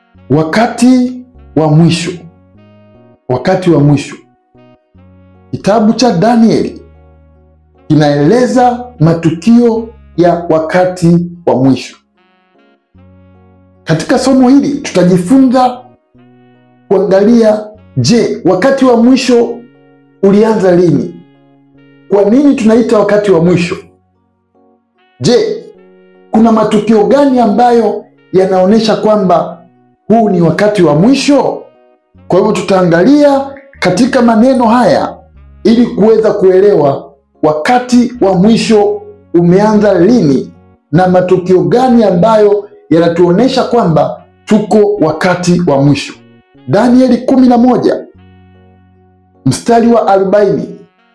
Wakati wa mwisho, wakati wa mwisho. Kitabu cha Danieli kinaeleza matukio ya wakati wa mwisho. Katika somo hili tutajifunza kuangalia, je, wakati wa mwisho ulianza lini? Kwa nini tunaita wakati wa mwisho? Je, kuna matukio gani ambayo yanaonyesha kwamba huu ni wakati wa mwisho? Kwa hivyo tutaangalia katika maneno haya ili kuweza kuelewa wakati wa mwisho umeanza lini na matukio gani ambayo yanatuonyesha kwamba tuko wakati wa mwisho. Danieli kumi na moja mstari wa arobaini.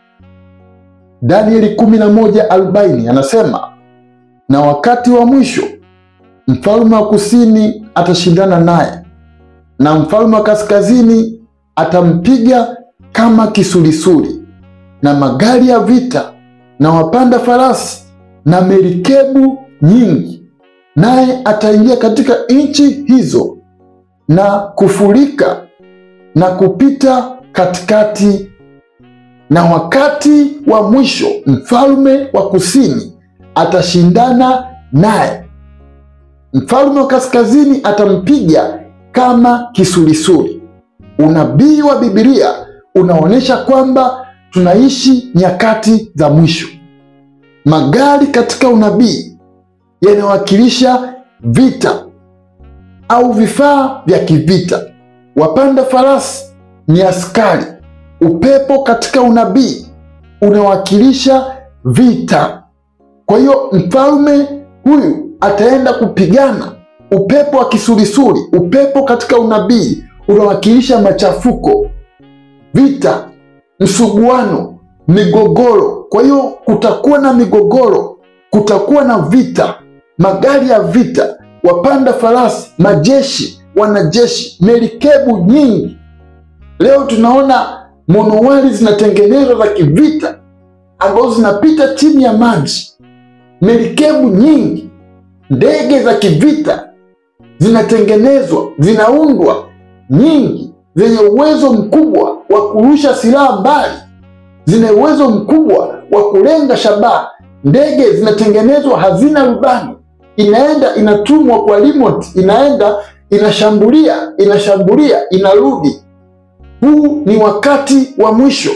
Danieli kumi na moja arobaini anasema, na wakati wa mwisho mfalme wa kusini atashindana naye, na mfalme wa kaskazini atampiga kama kisulisuli, na magari ya vita na wapanda farasi na merikebu nyingi, naye ataingia katika nchi hizo na kufurika na kupita katikati. Na wakati wa mwisho mfalme wa kusini atashindana naye, mfalme wa kaskazini atampiga kama kisulisuli. Unabii wa Biblia unaonyesha kwamba tunaishi nyakati za mwisho. Magari katika unabii yanawakilisha vita au vifaa vya kivita. Wapanda farasi ni askari. Upepo katika unabii unawakilisha vita. Kwa hiyo mfalme huyu ataenda kupigana. Upepo wa kisulisuli, upepo katika unabii unawakilisha machafuko, vita, msuguano, migogoro. Kwa hiyo kutakuwa na migogoro, kutakuwa na vita, magari ya vita, wapanda farasi, majeshi, wanajeshi, merikebu nyingi. Leo tunaona monowari zinatengenezwa za kivita ambazo zinapita chini ya maji, merikebu nyingi, ndege za kivita zinatengenezwa, zinaundwa nyingi, zenye uwezo mkubwa wa kurusha silaha mbali, zina uwezo mkubwa wa kulenga shabaha. Ndege zinatengenezwa hazina rubani, inaenda inatumwa kwa remote, inaenda inashambulia, inashambulia, inarudi. Huu ni wakati wa mwisho,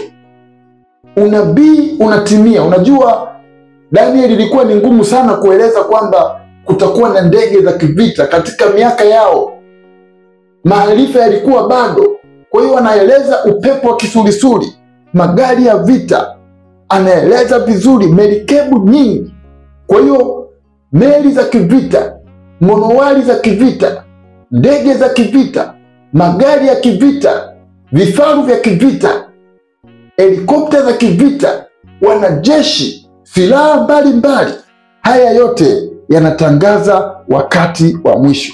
unabii unatimia. Unajua, Danieli ilikuwa ni ngumu sana kueleza kwamba kutakuwa na ndege za kivita katika miaka yao, maarifa yalikuwa bado. Kwa hiyo anaeleza upepo wa kisulisuli, magari ya vita, anaeleza vizuri, merikebu nyingi. Kwa hiyo meli za kivita, monowari za kivita, ndege za kivita, magari ya kivita, vifaru vya kivita, helikopta za kivita, wanajeshi, silaha mbalimbali. Haya yote yanatangaza wakati wa mwisho.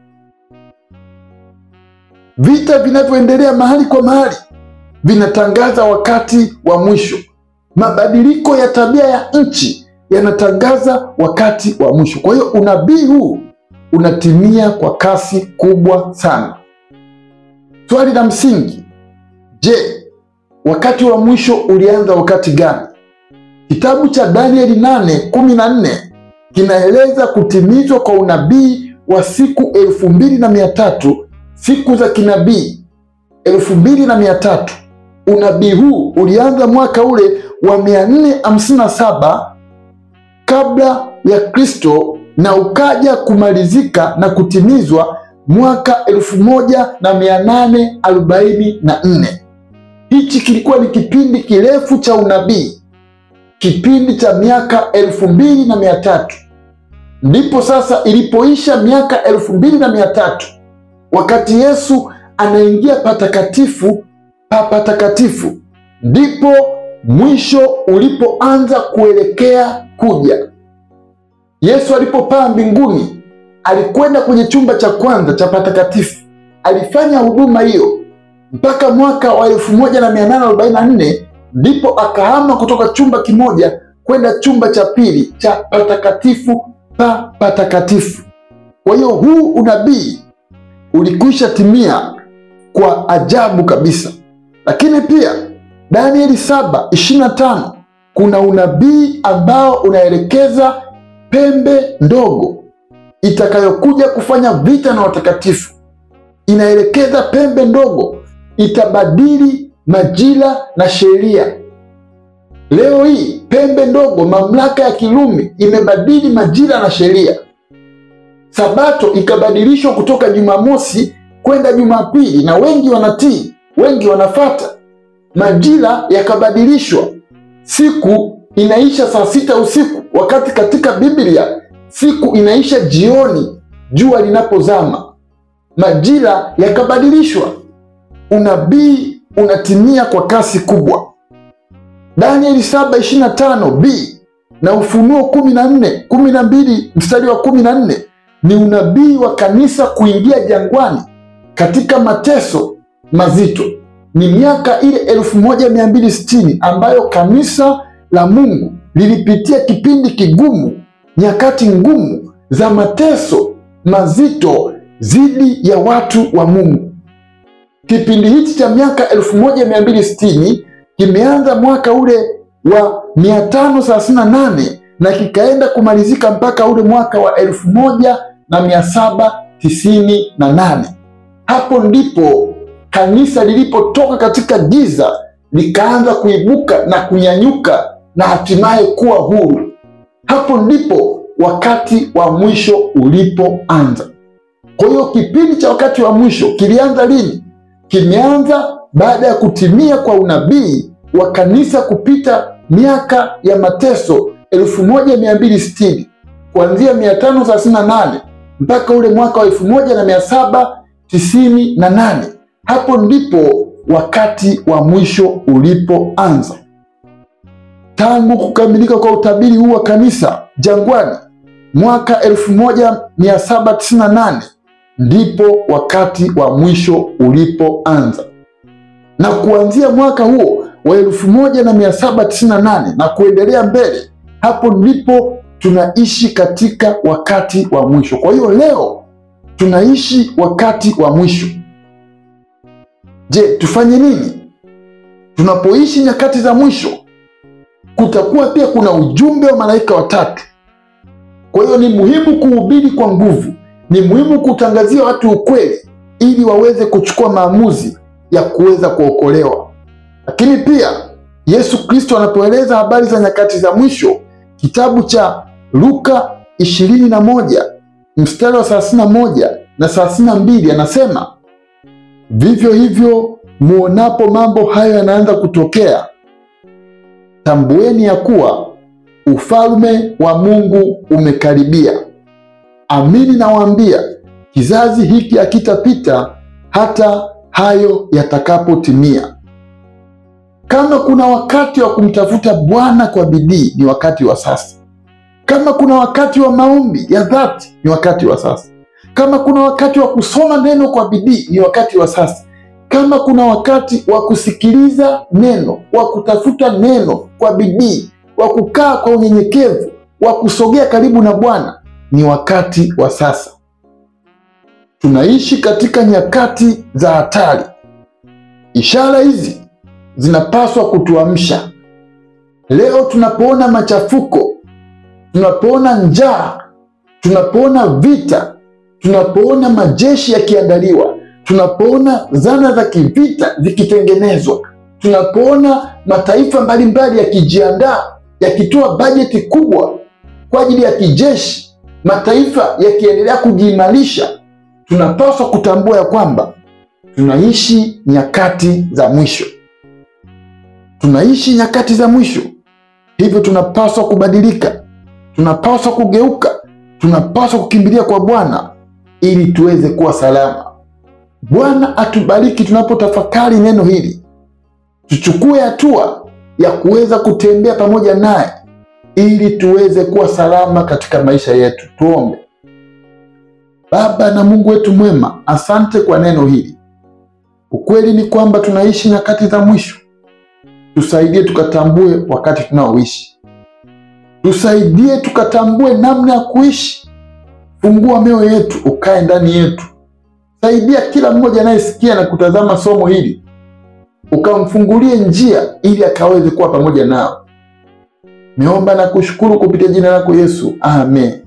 Vita vinavyoendelea mahali kwa mahali vinatangaza wakati wa mwisho. Mabadiliko ya tabia ya nchi yanatangaza wakati wa mwisho. Kwa hiyo unabii huu unatimia kwa kasi kubwa sana. Swali la msingi, je, wakati wa mwisho ulianza wakati gani? Kitabu cha Danieli 8:14 kinaeleza kutimizwa kwa unabii wa siku elfu mbili na mia tatu siku za kinabii elfu mbili na mia tatu. Unabii huu ulianza mwaka ule wa 457 kabla ya Kristo na ukaja kumalizika na kutimizwa mwaka elfu moja na mia nane arobaini na nne. Hichi kilikuwa ni kipindi kirefu cha unabii, kipindi cha miaka elfu mbili na mia tatu. Ndipo sasa ilipoisha miaka elfu mbili na mia tatu wakati Yesu anaingia patakatifu pa patakatifu, ndipo mwisho ulipoanza kuelekea kuja. Yesu alipopaa mbinguni, alikwenda kwenye chumba cha kwanza cha patakatifu, alifanya huduma hiyo mpaka mwaka wa 1844 ndipo akahama kutoka chumba kimoja kwenda chumba cha pili cha patakatifu pa patakatifu. Kwa hiyo huu unabii ulikwisha timia kwa ajabu kabisa. Lakini pia Danieli saba ishirini na tano kuna unabii ambao unaelekeza pembe ndogo itakayokuja kufanya vita na watakatifu. Inaelekeza pembe ndogo itabadili majira na sheria. Leo hii pembe ndogo, mamlaka ya Kirumi imebadili majira na sheria. Sabato ikabadilishwa kutoka Jumamosi kwenda Jumapili, na wengi wanatii, wengi wanafata. Majira yakabadilishwa, siku inaisha saa sita usiku, wakati katika Biblia siku inaisha jioni jua linapozama. Majira yakabadilishwa, unabii unatimia kwa kasi kubwa. Danieli 7:25 b na Ufunuo 14 12 mstari wa 14 ni unabii wa kanisa kuingia jangwani katika mateso mazito. Ni miaka ile 1260 ambayo kanisa la Mungu lilipitia kipindi kigumu, nyakati ngumu za mateso mazito dhidi ya watu wa Mungu. Kipindi hichi cha miaka 1260 kimeanza mwaka ule wa 538 na kikaenda kumalizika mpaka ule mwaka wa elfu moja na mia saba tisini na nane. Hapo ndipo kanisa lilipotoka katika giza likaanza kuibuka na kunyanyuka na hatimaye kuwa huru. Hapo ndipo wakati wa mwisho ulipoanza. Kwa hiyo kipindi cha wakati wa mwisho kilianza lini? Kimeanza baada ya kutimia kwa unabii wa kanisa kupita miaka ya mateso 1260 kuanzia 538 mpaka ule mwaka wa 1798. Hapo ndipo wakati wa mwisho ulipoanza. Tangu kukamilika kwa utabiri huu wa kanisa jangwani mwaka 1798 ndipo wakati wa mwisho ulipoanza, na kuanzia mwaka huo wa 1798 na kuendelea mbele, hapo ndipo tunaishi katika wakati wa mwisho. Kwa hiyo leo tunaishi wakati wa mwisho. Je, tufanye nini tunapoishi nyakati za mwisho? Kutakuwa pia kuna ujumbe wa malaika watatu. Kwa hiyo ni muhimu kuhubiri kwa nguvu, ni muhimu kutangazia watu ukweli ili waweze kuchukua maamuzi ya kuweza kuokolewa. Lakini pia Yesu Kristo anapoeleza habari za nyakati za mwisho, kitabu cha Luka ishirini na moja mstari wa thelathini na moja na thelathini na mbili anasema vivyo hivyo, muonapo mambo hayo yanaanza kutokea, tambueni ya kuwa ufalme wa Mungu umekaribia. Amini nawaambia, kizazi hiki hakitapita hata hayo yatakapotimia. Kama kuna wakati wa kumtafuta Bwana kwa bidii, ni wakati wa sasa. Kama kuna wakati wa maombi ya dhati, ni wakati wa sasa. Kama kuna wakati wa kusoma neno kwa bidii, ni wakati wa sasa. Kama kuna wakati wa kusikiliza neno, wa kutafuta neno kwa bidii, wa kukaa kwa unyenyekevu, wa kusogea karibu na Bwana, ni wakati wa sasa. Tunaishi katika nyakati za hatari. Ishara hizi zinapaswa kutuamsha. Leo tunapoona machafuko, tunapoona njaa, tunapoona vita, tunapoona majeshi yakiandaliwa, tunapoona zana za kivita zikitengenezwa, tunapoona mataifa mbalimbali yakijiandaa, yakitoa bajeti kubwa kwa ajili ya kijeshi, mataifa yakiendelea kujiimarisha, tunapaswa kutambua ya kwamba tunaishi nyakati za mwisho. Tunaishi nyakati za mwisho, hivyo tunapaswa kubadilika, tunapaswa kugeuka, tunapaswa kukimbilia kwa Bwana ili tuweze kuwa salama. Bwana atubariki tunapotafakari neno hili, tuchukue hatua ya kuweza kutembea pamoja naye ili tuweze kuwa salama katika maisha yetu. Tuombe. Baba na Mungu wetu mwema, asante kwa neno hili. Ukweli ni kwamba tunaishi nyakati za mwisho. Tusaidie tukatambue wakati tunaoishi, tusaidie tukatambue namna ya kuishi. Fungua mioyo yetu, ukae ndani yetu, Saidia kila mmoja anayesikia na kutazama somo hili, ukamfungulie njia ili akaweze kuwa pamoja nao. Niomba na kushukuru kupitia jina lako Yesu, amen.